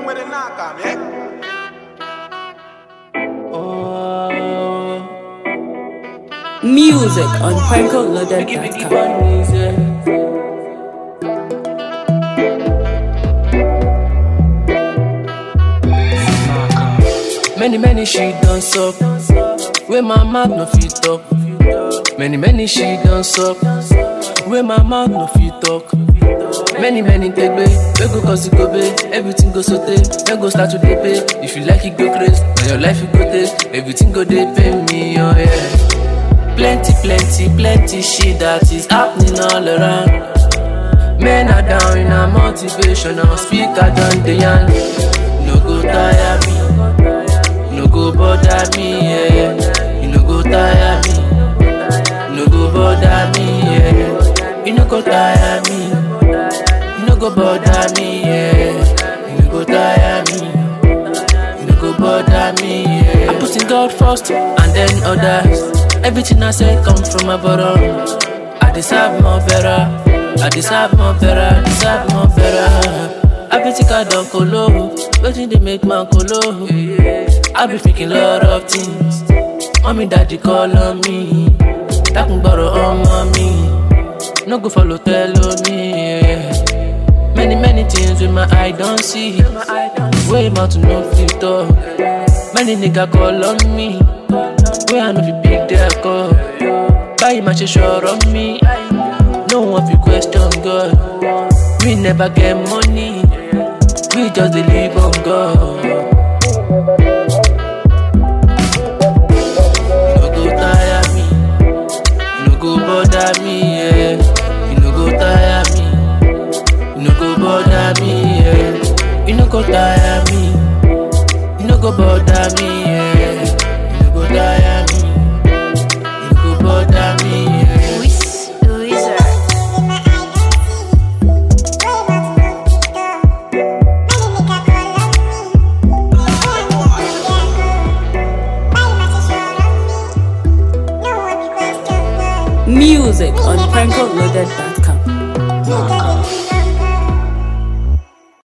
with a knock on, yeah? Music on PrankoLoaded.com. Many, many she done suck. Where my mouth no fit talk. Many, many she done suck. Where my mouth no fit talk. Many, many take way. We go cause it go pay. Everything go so Then go start to dey pay. If you like it, go crazy. Now your life you go take. Everything go dey pay me, oh yeah. Plenty, plenty, plenty shit that is happening all around. Men are down in a motivational speaker done the yarn. No go tire me. No go bother me, yeah. You no go tire me. No go bother me, yeah. You no go tire me. You no go bother me, yeah. You no go tire me. You no go bother me, yeah. I put in God first and then others. Everything I say come from my bottom. I deserve more better. I deserve more better. I deserve more better. I be think I don't colo. Waiting they make man colo. I be thinking lot of things. Mommy, daddy call on me. That can borrow on mommy. No go follow tell on me. Yeah. Many, many things with my eye don't see. Way mouth to no filter. Many nigga call on me. Way I know fi big their call. Buy my sure on me. No one fi question God. We never get money. We just dey live on God. You no go tire me. You no go bother me. Yeah. You no go tire me. You no go bother me. Yeah. You no go tire me. You no go bother me. Yeah. You no go tire me. You no go bother me. Yeah. Music on PrankoLoaded.com. Knock on.